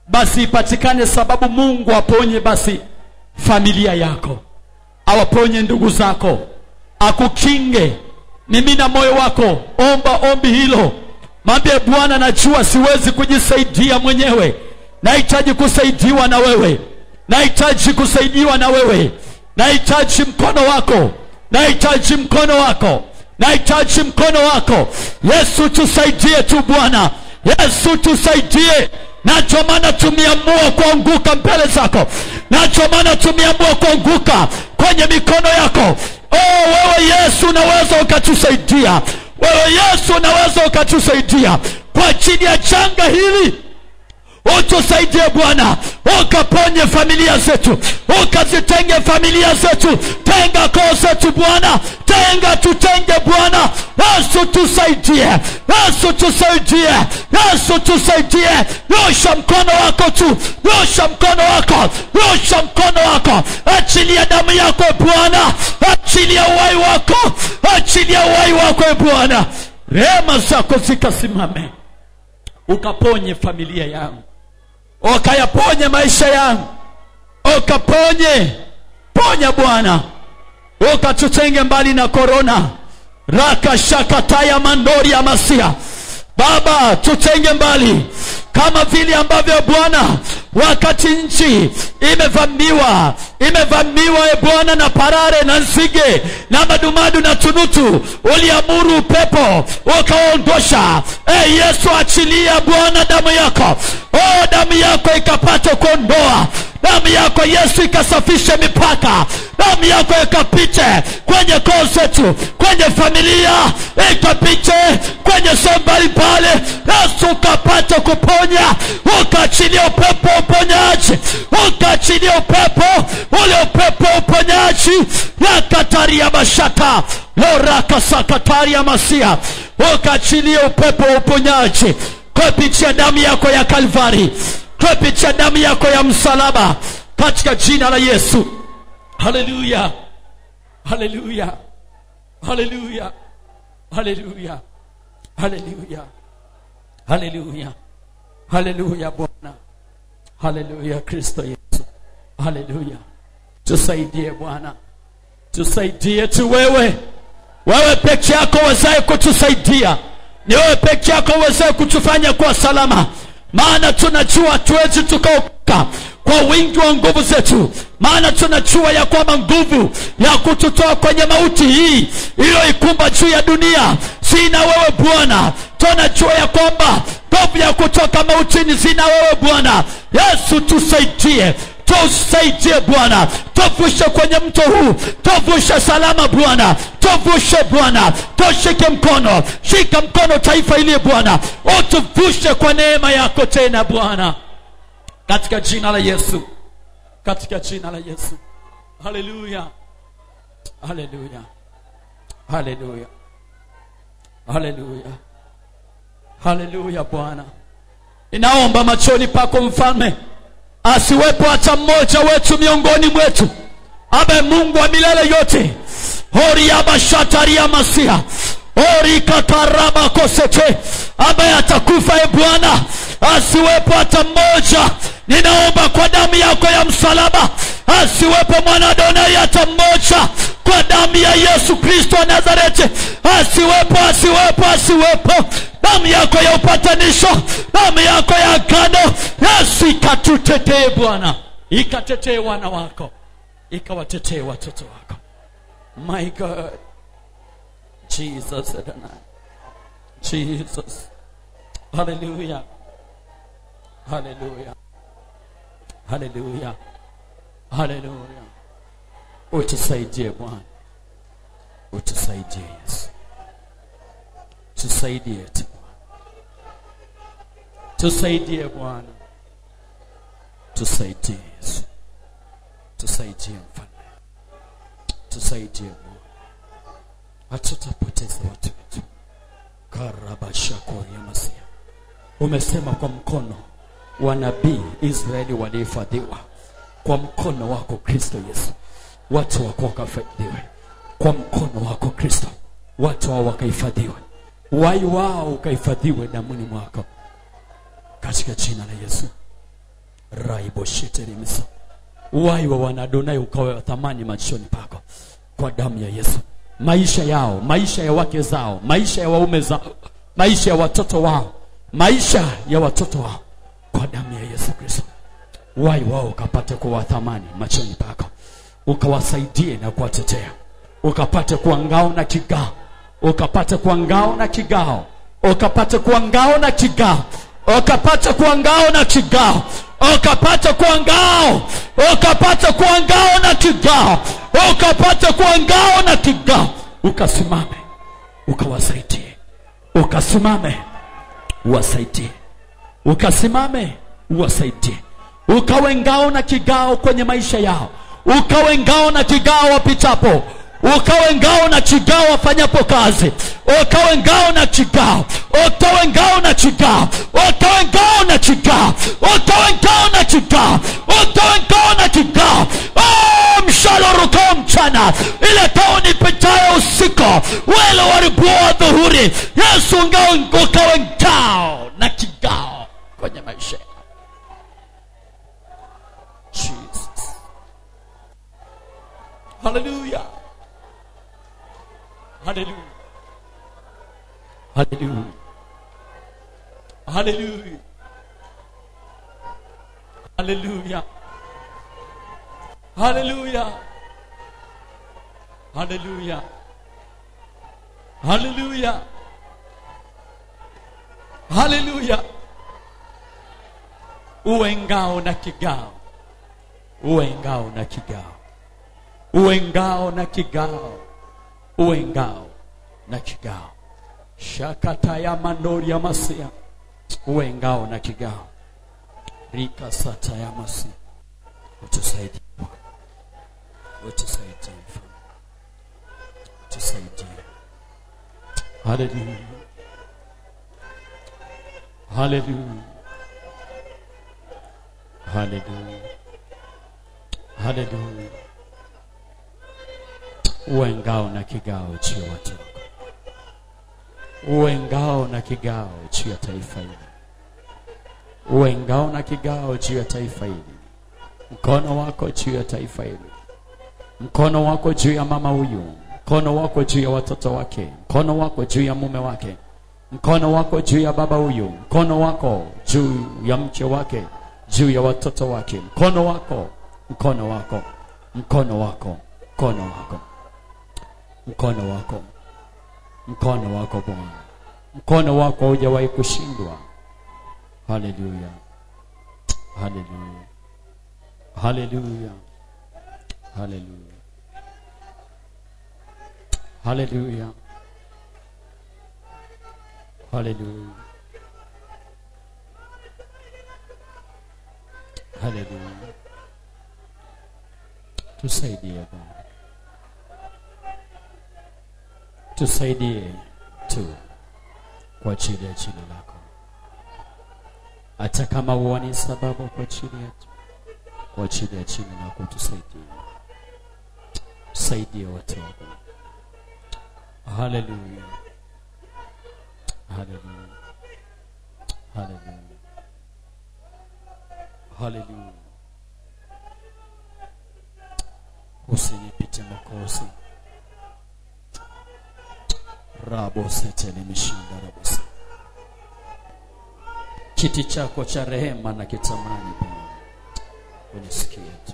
basi ipatikane sababu mungu aponye basi familia yako awaponye ndugu zako akukinge mimina moyo wako omba ombi hilo mwambie bwana najua siwezi kujisaidia mwenyewe nahitaji kusaidiwa na wewe nahitaji kusaidiwa na wewe nahitaji mkono wako nahitaji mkono wako nahitaji mkono wako yesu tusaidie tu bwana yesu tusaidie nacho maana tumeamua kuanguka mbele zako nacho maana tumeamua kuanguka kwenye mikono yako oh, wewe yesu unaweza ukatusaidia wewe yesu unaweza ukatusaidia kwa ajili ya janga hili utusaidie bwana ukaponye familia zetu ukazitenge familia zetu tenga koo zetu bwana tenga tutenge bwana yesu tusaidie yesu tusaidie yesu tusaidie nyosha mkono wako tu nyosha mkono wako nyosha mkono wako achilia damu yako bwana achilia uhai wako achilia uhai wako e bwana rehema zako zikasimame ukaponye familia yangu ukayaponye maisha yangu ukaponye ponya bwana ukatutenge mbali na korona rakashakataya mandori ya masia baba tutenge mbali kama vile ambavyo bwana wakati nchi imevamiwa imevamiwa e bwana na parare na nzige na madumadu na tunutu uliamuru upepo ukaondosha e yesu achilia bwana damu yako o damu yako ikapata kuondoa damu yako yesu ikasafishe mipaka damu yako ikapite kwenye koo zetu kwenye familia ikapite kwenye sehemu mbalimbali yesu ukapata kuponya ukaachilia upepo wa uponyaji ukaachilia upepo ule upepo wa uponyaji yakataria mashaka lorakasakataria masia ukaachilia upepo wa uponyaji kupitia damu yako ya kalvari kupitia damu yako ya msalaba katika jina la yesu haleluya haleluya haleluya haleluya haleluya haleluya haleluya bwana haleluya kristo yesu haleluya tusaidie bwana tusaidie tu wewe wewe peke yako wezaye kutusaidia ni wewe peke yako uwezaye kutufanya kuwa salama maana tunajua hatuwezi tukaokoka kwa wingi wa nguvu zetu maana tunajua ya kwamba nguvu ya kututoa kwenye mauti hii iliyoikumba juu ya dunia sina wewe bwana tunajua ya kwamba nguvu ya kutoka mautini zina wewe bwana yesu tusaidie tusaidie bwana tuvushe kwenye mto huu tuvushe salama bwana tuvushe bwana tushike mkono shika mkono taifa iliye bwana utuvushe kwa neema yako tena bwana katika jina la yesu katika jina la yesu haleluya haleluya haleluya haleluya haleluya bwana ninaomba machoni pako mfalme asiwepo hata mmoja wetu miongoni mwetu abe mungu wa milele yote horiabashataria masia orikakarabakosete ambaye atakufa e bwana asiwepo hata mmoja ninaomba kwa damu yako ya msalaba asiwepo mwanadonai hata mmoja kwa damu ya yesu kristo wa nazareti asiwepo asiwepo asiwepo damu yako ya upatanisho damu yako ya agano yesu ikatutetee bwana ikatetee wana wako ikawatetee watoto wako my god jesus Adonai. jesus haleluya haleluya haleluya haleluya utusaidie bwana utusaidie yesu tusaidie tu tusaidie bwana tusaidie yesu tusaidie mfalme tusaidie bwana hatutapoteza watu wetu karabashakoria masia umesema kwa mkono wa nabii israeli walihifadhiwa kwa mkono wako kristo yesu watu wako wakahifadhiwe kwa mkono wako kristo watu hao wakahifadhiwe wai wao ukahifadhiwe damuni mwako katika jina la yesu raibosheterimisa uhai wa wanadonai ukawe wa thamani machoni pako kwa damu ya yesu maisha yao maisha ya wake zao maisha ya waume zao maisha ya watoto wao maisha ya watoto wao kwa damu ya yesu kristo uhai wao ukapate kuwa thamani machoni pako ukawasaidie na kuwatetea ukapate kuwa ngao na kigao ukapate kuwa ngao na kigao ukapate kuwa ngao na kigao ukapate kuwa ngao na kigao ukapate kuwa ngao ukapate kuwa ngao na kigao ukapate kuwa ngao na kigao ukasimame ukawasaidie ukasimame uwasaidie ukasimame uwasaidie ukawe ngao na kigao kwenye maisha yao ukawe ngao na kigao wapitapo ukawe ngao na kigao wafanyapo kazi ukawe ngao na kigao ukawe ngao na kigao ukawe ngao na kigao ukawe ngao na kigao ukawe ngao na kigao Oh, mshale urukao mchana ile tauni pitayo usiku wele waribuo dhuhuri yesu ngao ukawe ngao na kigao kwenye maisha yao Jesus. Hallelujah. Hallelujah. Hallelujah. Hallelujah. Hallelujah. Hallelujah. Hallelujah. Hallelujah. Hallelujah. Uwe ngao na kigao. Uwe ngao na kigao. Uwe ngao na kigao. Uwe ngao na kigao. Shakata ya mandori ya masia. Uwe ngao na kigao. Rika sata ya masia. Utusaidie. Bwana. Utusaidie. Mfalme. Utusaidie. Hallelujah. Hallelujah. Hallelujah. Hallelujah. Uwe ngao na kigao juu ya watu wako. Uwe ngao na kigao juu ya taifa hili. Uwe ngao na kigao juu ya taifa hili. Mkono wako juu ya taifa hili. Mkono wako juu ya mama huyu. Mkono wako juu ya watoto wake. Mkono wako juu ya mume wake. Mkono wako juu ya baba huyu. Mkono wako juu ya mke wake. Juu ya watoto wake. Mkono wako. Mkono wako. Mkono wako. Mkono wako. Mkono wako. Mkono wako Bwana. Mkono wako hujawahi kushindwa. Haleluya. Haleluya. Haleluya. Haleluya. Haleluya. Haleluya. Haleluya. Tusaidie Bwana. Tusaidie tu kwa ajili ya jina lako, hata kama huoni sababu kwa ajili yetu, kwa ajili ya jina lako tusaidie, tusaidie watu wako. Haleluya, haleluya, haleluya, haleluya. Usinipite Mwokozi. rabo setele mishinda rabose kiti chako cha rehema na kitamani Bwana unisikie